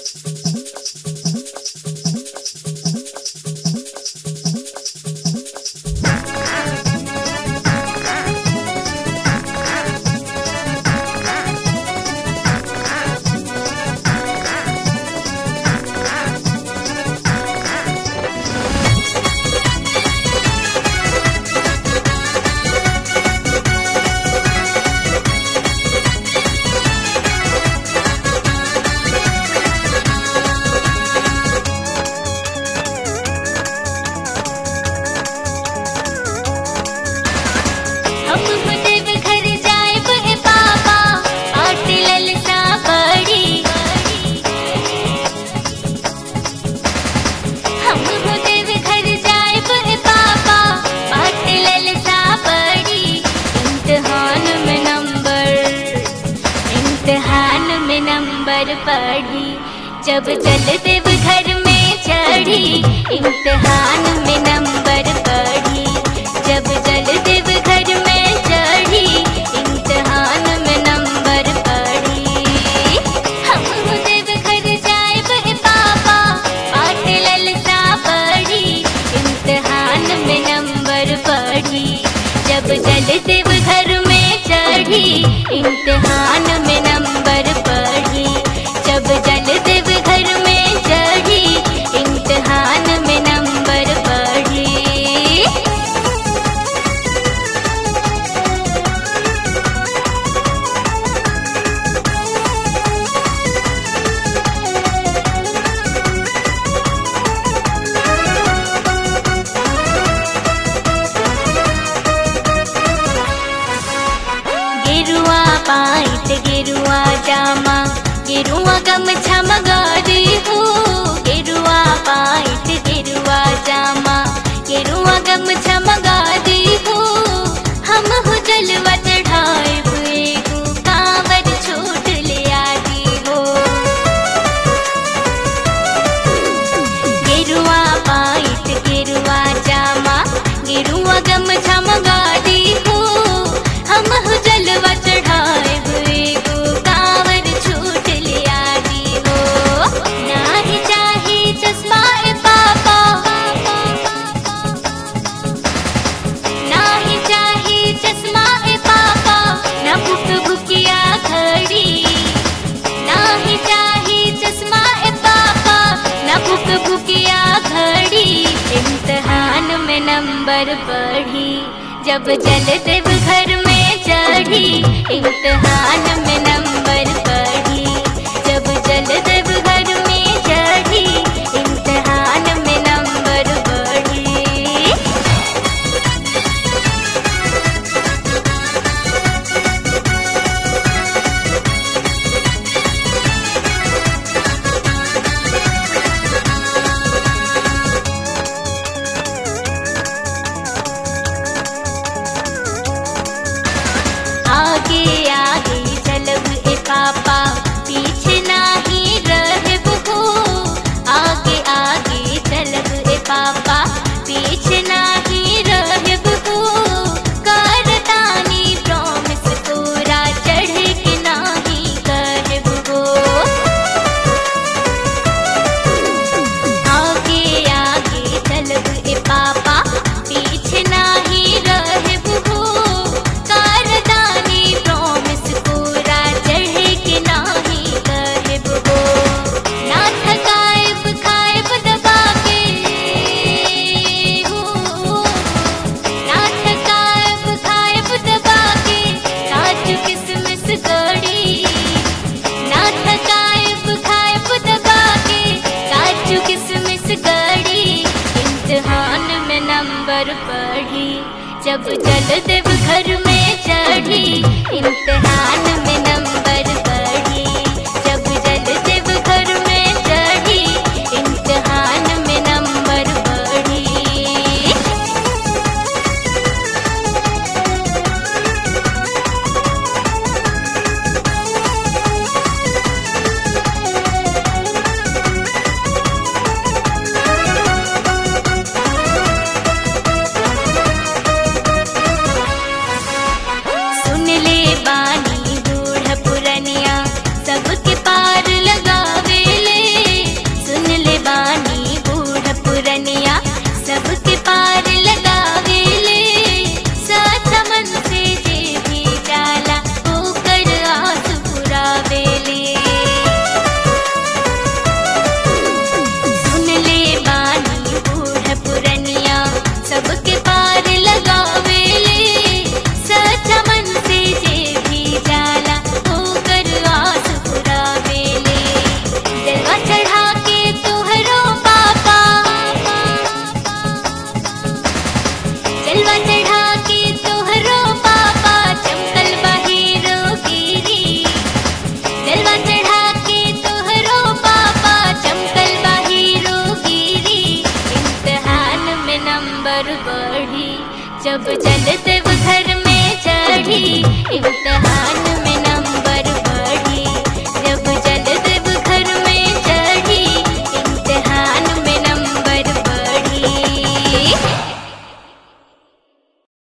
हम देव घर जाएब ए बाबा आट ललसा बड़ी हम देव घर जाएब ए बाबा आट ललसा बड़ी इम्तिहान में नंबर इम्तिहान में नंबर पढ़ी जब जल देव घर में चढ़ी इम्तिहान में नंबर पढ़ी जब जल देव घर में चढ़ी इम्तिहान में नंबर पढ़ी हम देव घर जाएब ए बाबा पाट ललसा पढ़ी इम्तिहान में नंबर पढ़ी जब जल देव घर में चढ़ी इम्तिहान में नंबर पढ़ी जब जल देव घर में चढ़ी इम्तिहान में नंबर पढ़ी गेरुआ पाइट गेरुआ जामा गेरुआ गमछा मगारी हो गेरुआ पाइट गेरुआ जामा गेरुआ गमछा मगारी हो हम हो जलवा चढ़ाए हुए हो कांवर छोट ले आदी हो गेरुआ पाइट गेरुआ जामा गेरुआ गमछा मगादी हो हम हो जलवा चढ़ाए हुए हो कांवर छूट ले आदी हो नाही चाहे चश्मा ए पापा नाही चाहे चश्मा ए पापा ना भुक भुकिया घड़ी नाही चाही चश्मा ए पापा ना भुक भुकिया घड़ी इम्तिहान में नंबर पढ़ी जब जल देव घर में चढ़ी इम्तिहान में नंबर पढ़ी जब जल देव घर में चढ़ी इम्तिहान में नंबर पढ़ी आगे आगे चलब ए पापा पीछे नाही रहब हो आगे आगे चलब ए पापा पीछे नाही रहब हो करतानी प्रॉमिस पूरा चढ़ के नाही कहब हो आगे आगे चलब ए पापा पीछे नाही रहब हो कारदानी प्रॉमिस पूरा चढ़ के नाही कहब हो ना थकाएब खाएब दबा के हो ना थकाएब खाएब दबा के काजू किसमिस गड़ी ना थकाएब खाएब दबा के काजू किसमिस गड़ी इम्तिहान में नंबर पढ़ी जब जल देव घर में चढ़ी इम्तिहान में